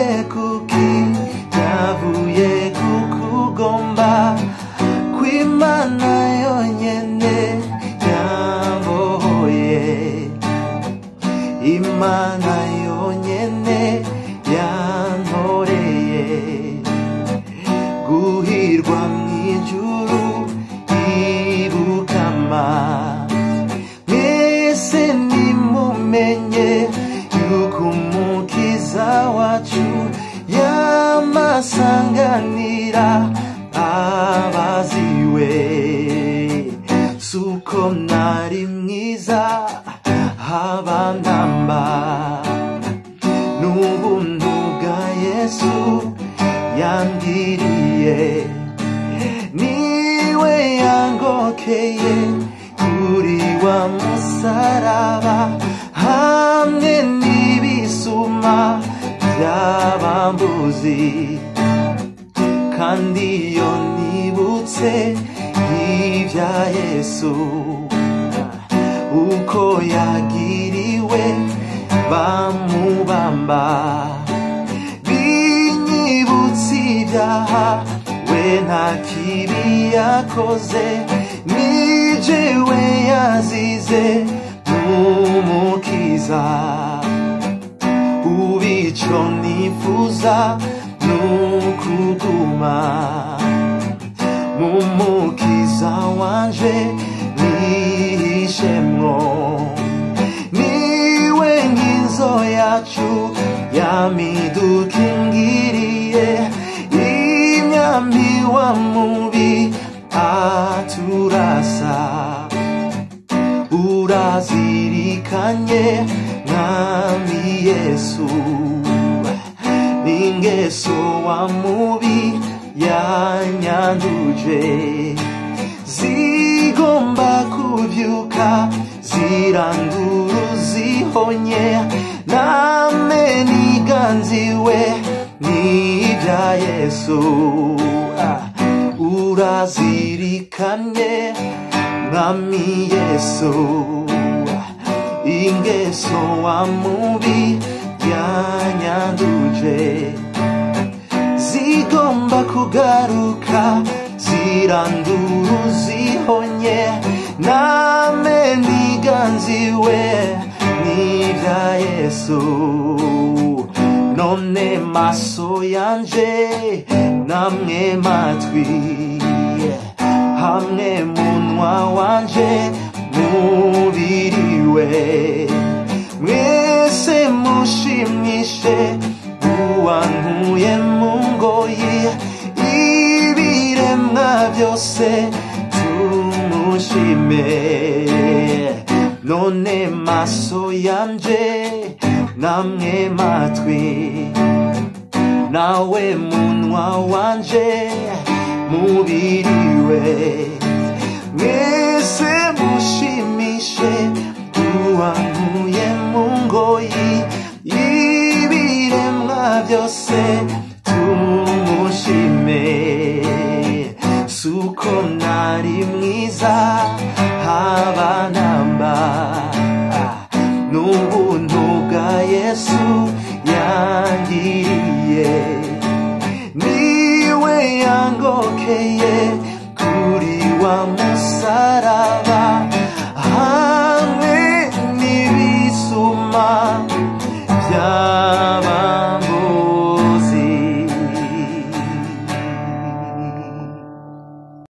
kuki byavuye kukugomba kw'imana yonyene yambohoye imana yonyene yantoreye guhirwa mw'ijuru ibukama mwese nimumenye yuko umukiza wacu yamasanganira abaziwe suko nari mwiza habandamba n'ubuntu bwa yesu yangiriye niwe yangokeye kuri wa musaraba hamwe n'ibisuma by'abambuzi kandi iyo nibutse ibya yesu uko yagiriwe bamubamba binyibutse ibyaha we nta kibi yakoze nijewe yazize n'umukiza ubu icyo nifuza ni ukuguma mu mukiza wanje nihishemwo niwe nkinzo yacu yamidukingiriye imyambi wa mubi aturasa urazirikanye mwami yesu n'ingeso wa mubi yanyanduje zigomba kubyuka ziranduru zihonye name niganziwe n'ibya yesu Ah, urazirikanye mwami yesu ingeso wa mubi yanyanduje zigomba kugaruka ziranduru zihonye name niganziwe n'ibya yesu none maso yanje namwe matwi hamwe munwa wanje mubiriwe mwese mushimishe uwankuye mu ngoyi ibiremwa byose tumushime none maso yanje namwe matwi nawe munwa wanje mubiriwe mwese mushimishe uwankuye mu ngoyi ibiremwa byose tumushime suko nari mwiza habanamba n'ubuntu bwa yesu yangiriye niwe yangokeye kuri wa musara